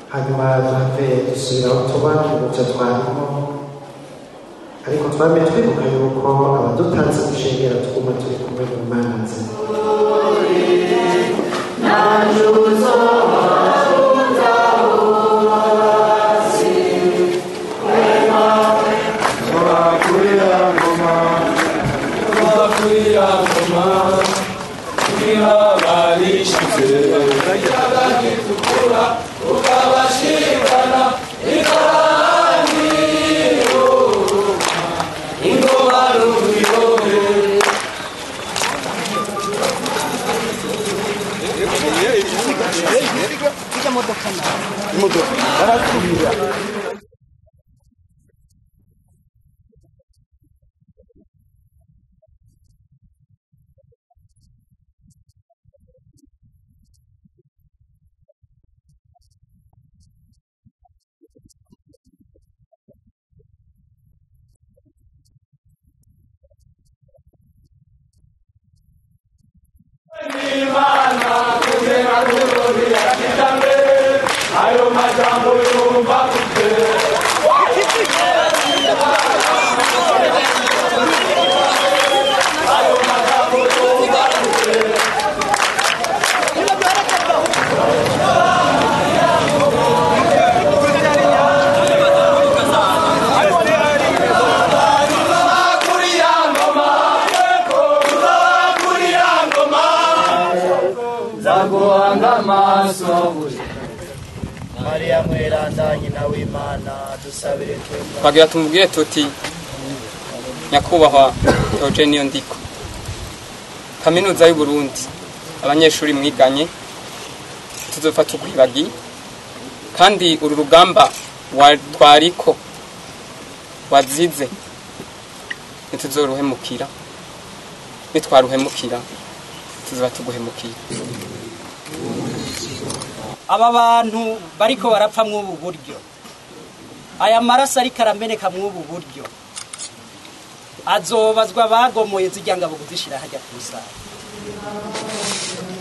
hanyuma duhave dusubira aho tuba twibutsa twarimo ariko twame twibuka yuko abadutanze gushengera twuma turi kumwe mu mana nzima zaguhanga amaso mariya mweranda nyina w'imana dusabire twebwe twagira tumubwire tuti nyakubahwa Eugene Ndiko kaminuza y'u Burundi abanyeshuri mwiganye tuzofata ukwibagi kandi uru rugamba wa twariko wazize ntituzoruhemukira nitwaruhemukira tuzoba tuguhemukiye aba bantu bariko barapfa mw'ubu buryo aya maraso ariko arameneka mw'ubu buryo azobazwa bagomoye zirya ngabo kuzishira hajya ku isaha